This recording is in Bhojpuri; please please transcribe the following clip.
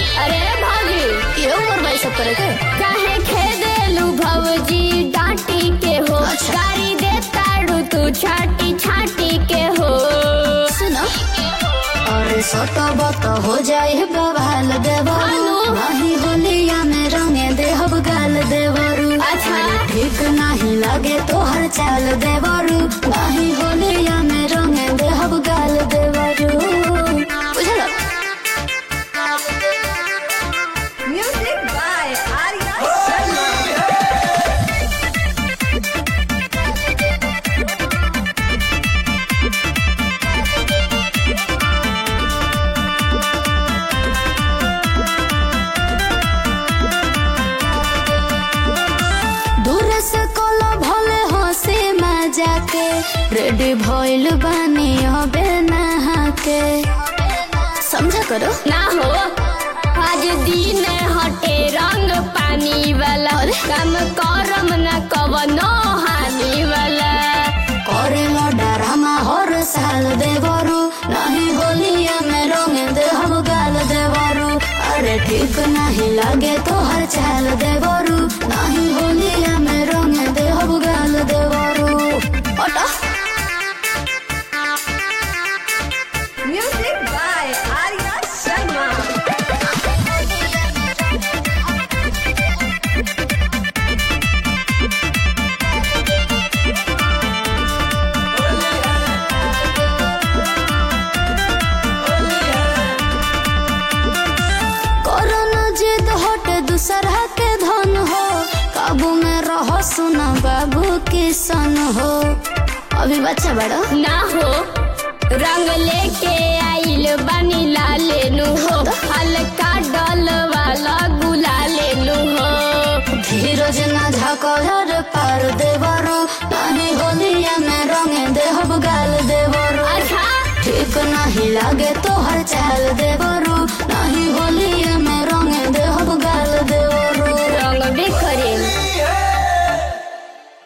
अरे भाभी ये उम्र भाई सब करे के काहे खेदेलू भौजी डांटी के हो अच्छा। गाड़ी दे ताड़ू तू छाटी छाटी के हो सुनो अरे सोटो बत हो जाए बवाल देवरू हेलो। नहीं होलिया में रंगे देहब गाल देवरू अच्छा। अरे ठीक नहीं लगे तोहर चाल देवरू नहीं होलिया में रंगे देहब गाल देवरू बुझल Music by Arya Sharma. दूर से कोलो भले हंसी मजा के रेडी भइल बानी अबे नहा के समझा करो ना हो आज दिन हटे रंग पानी वाला काम करम ना कवनो हानि वाला करेलो डरामा हर साल देवरू नहीं होलिया में रंग देहब गाल देवरू अरे ठीक नहीं लगे तो हर चाल देवरू नहीं होलिया में रंग देहब गाल देवरू ओटा Music by Arya Sharma. Corona जिद हटे दूसरा के धन हो काबू में रहो सुना बाबू किसन हो अभी बच्चा बड़ा ना हो रंग लेके आइल बानी लाले नु हो हल्का डल वाला गुला लेनु हो धीरज न झकर पार देवरू नहीं होलिया में रंगे देहब गाल देवरू अच्छा ठीक नहीं लगे तो हर चाल देवरू